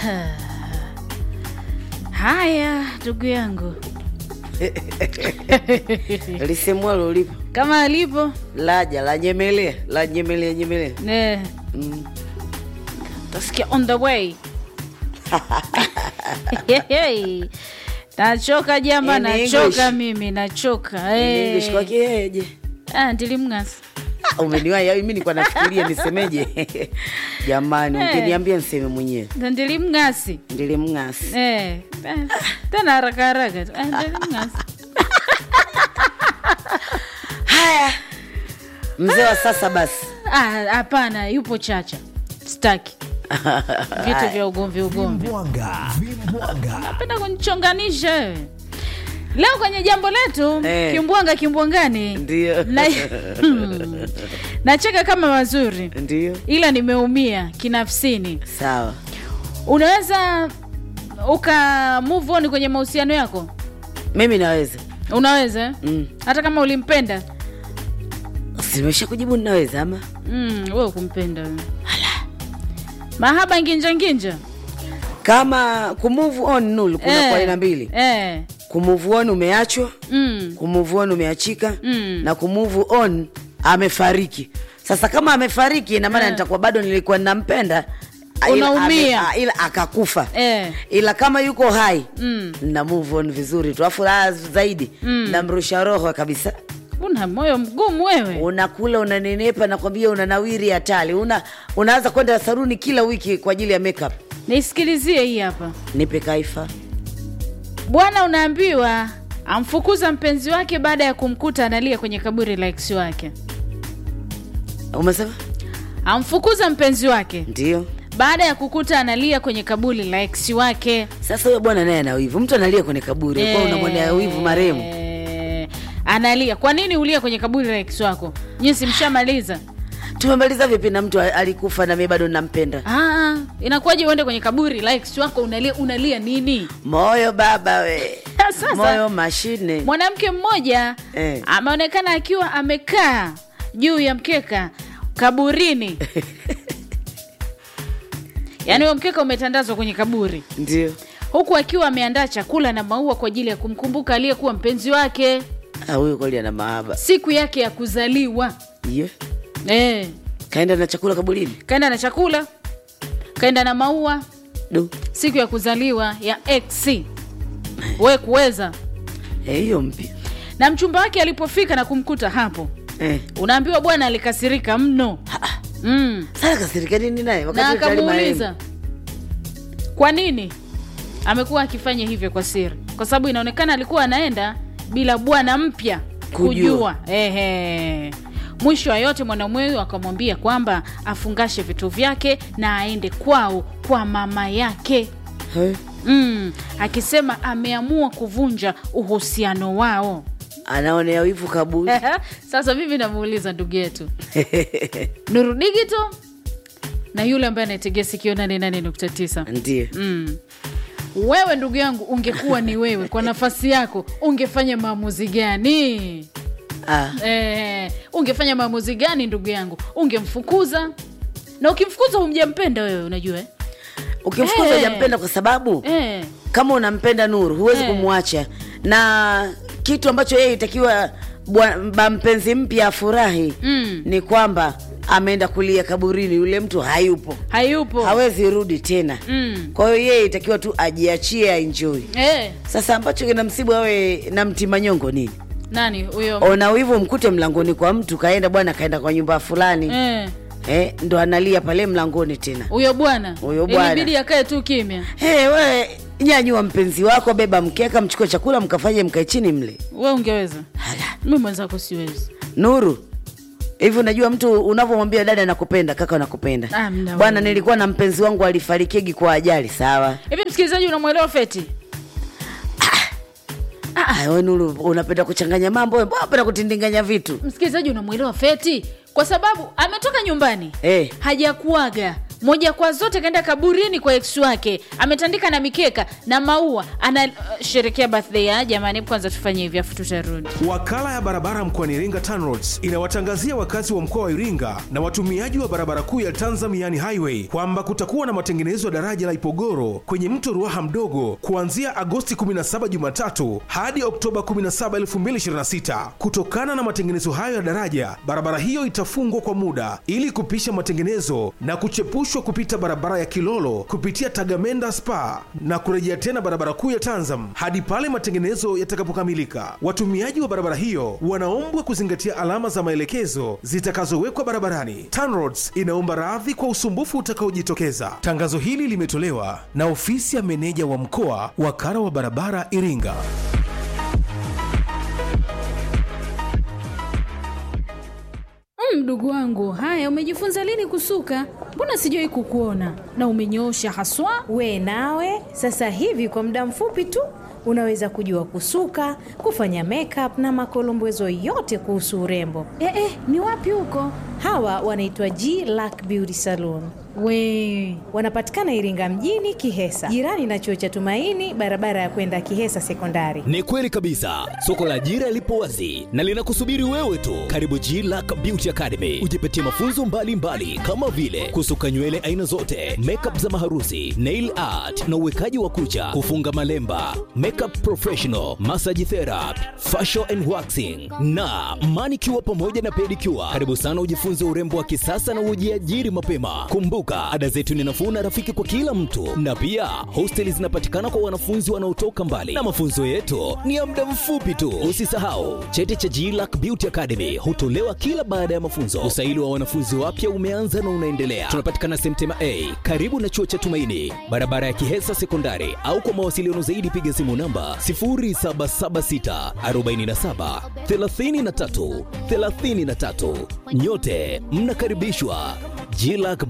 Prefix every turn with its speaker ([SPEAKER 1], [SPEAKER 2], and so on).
[SPEAKER 1] Haya, ndugu yangu,
[SPEAKER 2] lisemwalo lipo
[SPEAKER 1] kama alipo
[SPEAKER 2] laja la nyemelea la nyemelea nyemelea
[SPEAKER 1] ne
[SPEAKER 2] mm.
[SPEAKER 1] tasikia on the way Hey, nachoka jama,
[SPEAKER 2] In
[SPEAKER 1] nachoka
[SPEAKER 2] English.
[SPEAKER 1] mimi, nachoka
[SPEAKER 2] In
[SPEAKER 1] hey.
[SPEAKER 2] English kwakeje
[SPEAKER 1] Ah, ndilimng'asa
[SPEAKER 2] umeniwaya mi nilikuwa nafikiria nisemeje jamani
[SPEAKER 1] Eh.
[SPEAKER 2] ukiniambia niseme mwenyewe
[SPEAKER 1] Ndo ndilimng'asi
[SPEAKER 2] ndilimng'asi
[SPEAKER 1] Eh, eh, tena haraka haraka tu. Ah, ndilimng'asi
[SPEAKER 2] haya mzee wa sasa basi
[SPEAKER 1] Ah, hapana yupo chacha staki vitu vya ugomvi ugomvi
[SPEAKER 3] Vimbwanga, vimbwanga.
[SPEAKER 1] penda kunichonganisha wewe leo kwenye jambo letu
[SPEAKER 2] Eh.
[SPEAKER 1] kimbwanga kimbwangani
[SPEAKER 2] Ndio.
[SPEAKER 1] na, Hmm. nacheka kama mazuri
[SPEAKER 2] ndio
[SPEAKER 1] ila nimeumia kinafsini
[SPEAKER 2] sawa
[SPEAKER 1] unaweza uka move on kwenye mahusiano yako
[SPEAKER 2] mimi naweza
[SPEAKER 1] unaweza eh?
[SPEAKER 2] mm.
[SPEAKER 1] hata kama ulimpenda
[SPEAKER 2] simesha kujibu ninaweza ama
[SPEAKER 1] mm, we ukumpenda wewe. mahaba nginja nginja
[SPEAKER 2] kama kumove on nul kuna
[SPEAKER 1] Eh,
[SPEAKER 2] kwa aina mbili
[SPEAKER 1] eh,
[SPEAKER 2] kumove on umeachwa
[SPEAKER 1] mm,
[SPEAKER 2] kumove on umeachika
[SPEAKER 1] Mm.
[SPEAKER 2] na kumove on amefariki sasa kama amefariki ina maana
[SPEAKER 1] Eh.
[SPEAKER 2] nitakuwa bado nilikuwa ninampenda ila
[SPEAKER 1] Unaumia.
[SPEAKER 2] ame- ila akakufa
[SPEAKER 1] eh,
[SPEAKER 2] ila kama yuko hai
[SPEAKER 1] mm.
[SPEAKER 2] na move on vizuri tu afu raha zaidi
[SPEAKER 1] Mm.
[SPEAKER 2] namrusha roho kabisa
[SPEAKER 1] una moyo mgumu wewe
[SPEAKER 2] unakula unanenepa nakwambia unanawiri hatari una unaanza kwenda saruni kila wiki kwa ajili ya makeup
[SPEAKER 1] nisikilizie hii hapa
[SPEAKER 2] nipe kaifa
[SPEAKER 1] bwana unaambiwa amfukuza mpenzi wake baada ya kumkuta analia kwenye kaburi la ex wake
[SPEAKER 2] umesema
[SPEAKER 1] amfukuza mpenzi wake
[SPEAKER 2] ndio
[SPEAKER 1] baada ya kukuta analia kwenye kaburi la ex wake
[SPEAKER 2] sasa huyo bwana naye ana wivu mtu analia kwenye kaburi kwa unamwonea wivu marehemu
[SPEAKER 1] Eh, analia kwa nini ulia kwenye kaburi la ex wako nyinyi mshamaliza
[SPEAKER 2] tumemaliza vipi na mtu alikufa na mimi bado nampenda
[SPEAKER 1] ah, inakuwaje uende kwenye kaburi la ex wako unalia unalia nini
[SPEAKER 2] moyo baba we
[SPEAKER 1] Sasa-
[SPEAKER 2] moyo mashine
[SPEAKER 1] mwanamke mmoja
[SPEAKER 2] Eh.
[SPEAKER 1] ameonekana akiwa amekaa juu ya mkeka kaburini yaani huo mkeka umetandazwa kwenye kaburi
[SPEAKER 2] ndio
[SPEAKER 1] huku akiwa ameandaa chakula na maua kwa ajili ya kumkumbuka aliyekuwa mpenzi wake
[SPEAKER 2] Ah, huyu kweli ana mahaba
[SPEAKER 1] siku yake ya kuzaliwa
[SPEAKER 2] Ye.
[SPEAKER 1] eh.
[SPEAKER 2] kaenda na chakula kaburini
[SPEAKER 1] kaenda na chakula kaenda na maua
[SPEAKER 2] du
[SPEAKER 1] siku ya kuzaliwa ya x we kuweza
[SPEAKER 2] Eh, hiyo mpya
[SPEAKER 1] na mchumba wake alipofika na kumkuta hapo
[SPEAKER 2] eh.
[SPEAKER 1] unaambiwa bwana alikasirika mno mm.
[SPEAKER 2] sasa kasirika nini naye
[SPEAKER 1] na
[SPEAKER 2] wakati tayari
[SPEAKER 1] akamuuliza kwa nini amekuwa akifanya hivyo kwa siri kwa sababu inaonekana alikuwa anaenda bila bwana mpya
[SPEAKER 2] Kujua.
[SPEAKER 1] kujua Ehe. mwisho wa yote mwanamume huyo akamwambia kwamba afungashe vitu vyake na aende kwao kwa mama yake
[SPEAKER 2] maembe. Eh,
[SPEAKER 1] mm. akisema ameamua kuvunja uhusiano wao
[SPEAKER 2] anaonea wivu kaburi
[SPEAKER 1] sasa mimi namuuliza ndugu yetu nuru digito na yule ambaye anategea sikio 88.9
[SPEAKER 2] ndio
[SPEAKER 1] mm. wewe ndugu yangu ungekuwa ni wewe kwa nafasi yako ungefanya maamuzi gani
[SPEAKER 2] ah.
[SPEAKER 1] eh, ungefanya maamuzi gani ndugu yangu ungemfukuza na ukimfukuza humjampenda wewe unajua eh?
[SPEAKER 2] ukimfukuza
[SPEAKER 1] Eh.
[SPEAKER 2] hujampenda kwa sababu
[SPEAKER 1] Eh.
[SPEAKER 2] kama unampenda nuru huwezi
[SPEAKER 1] Eh.
[SPEAKER 2] kumwacha na kitu ambacho yeye itakiwa bwa- ba mpenzi mpya afurahi
[SPEAKER 1] Mm.
[SPEAKER 2] ni kwamba ameenda kulia kaburini yule mtu hayupo
[SPEAKER 1] hayupo
[SPEAKER 2] hawezi rudi tena
[SPEAKER 1] Mm.
[SPEAKER 2] kwa hiyo yeye itakiwa tu ajiachie aenjoy
[SPEAKER 1] eh,
[SPEAKER 2] sasa ambacho kina msibu awe na mtimanyongo nini
[SPEAKER 1] nani huyo
[SPEAKER 2] ona wivu mkute mlangoni kwa mtu kaenda bwana kaenda kwa nyumba fulani
[SPEAKER 1] eh,
[SPEAKER 2] eh, ndo analia pale mlangoni tena
[SPEAKER 1] huyo bwana
[SPEAKER 2] Huyo bwana.
[SPEAKER 1] ilibidi akae tu kimya
[SPEAKER 2] hey, we nyanyua mpenzi wako beba mkeka mchukue chakula mkafanye mkae chini mle
[SPEAKER 1] we ungeweza
[SPEAKER 2] Hala.
[SPEAKER 1] mi mwenzako siwezi
[SPEAKER 2] nuru hivi unajua mtu unavyomwambia dada nakupenda kaka nakupenda
[SPEAKER 1] Ah, mna
[SPEAKER 2] bwana
[SPEAKER 1] wewe.
[SPEAKER 2] nilikuwa na mpenzi wangu alifarikigi kwa ajali sawa
[SPEAKER 1] hivi msikilizaji unamwelewa feti
[SPEAKER 2] Ah, we nuru unapenda kuchanganya mambo we, mbona unapenda kutindinganya vitu
[SPEAKER 1] msikilizaji unamwelewa feti kwa sababu ametoka nyumbani
[SPEAKER 2] Eh.
[SPEAKER 1] hajakuaga moja kwa zote kaenda kaburini kwa ex wake ametandika na mikeka na maua anasherekea birthday ya jamani kwanza tufanye hivi afu tutarudi
[SPEAKER 4] Wakala ya barabara mkoani Iringa TANROADS inawatangazia wakazi wa mkoa wa Iringa na watumiaji wa barabara kuu ya Tanzamiani Highway kwamba kutakuwa na matengenezo ya daraja la Ipogoro kwenye mto Ruaha mdogo kuanzia Agosti 17 Jumatatu hadi Oktoba 17, 2026. Kutokana na matengenezo hayo ya daraja, barabara hiyo itafungwa kwa muda ili kupisha matengenezo na kuchepushwa kupita barabara ya Kilolo kupitia Tagamenda Spa na kurejea tena barabara kuu ya Tanzam hadi pale matengenezo yatakapokamilika. Watumiaji wa barabara hiyo wanaombwa kuzingatia alama za maelekezo zitakazowekwa barabarani. TANROADS inaomba radhi kwa usumbufu utakaojitokeza. Tangazo hili limetolewa na ofisi ya meneja wa mkoa wakala wa barabara Iringa.
[SPEAKER 1] Mm, mdogo wangu haya umejifunza lini kusuka mbona sijawai kukuona na umenyoosha haswa
[SPEAKER 5] We nawe sasa hivi kwa muda mfupi tu unaweza kujua kusuka, kufanya makeup na makolombezo yote kuhusu urembo.
[SPEAKER 1] eh, eh, ni wapi huko
[SPEAKER 5] Hawa wanaitwa G Lack Beauty Salon.
[SPEAKER 1] we
[SPEAKER 5] Wanapatikana Iringa mjini Kihesa, jirani na chuo cha Tumaini, barabara ya kwenda Kihesa Sekondari.
[SPEAKER 3] Ni kweli kabisa, soko la ajira lipo wazi na linakusubiri wewe tu. Karibu G Lack Beauty Academy, ujipatie mafunzo mbalimbali mbali, kama vile kusuka nywele aina zote, makeup za maharusi, nail art na uwekaji wa kucha, kufunga malemba, makeup professional, massage therapy, facial and waxing na manicure pamoja na pedicure. Karibu sana ujifunze urembo wa kisasa na ujiajiri mapema. Kumbuka, ada zetu ni nafuu na rafiki kwa kila mtu, na pia hosteli zinapatikana kwa wanafunzi wanaotoka mbali, na mafunzo yetu ni ya muda mfupi tu. Usisahau cheti cha GLAC Beauty Academy hutolewa kila baada ya mafunzo. Usaili wa wanafunzi wapya umeanza na unaendelea. Tunapatikana Semtema A karibu na chuo cha Tumaini, barabara ya Kihesa Sekondari, au kwa mawasiliano zaidi piga simu namba 0776 47 33 33. Nyote mnakaribishwa GLAC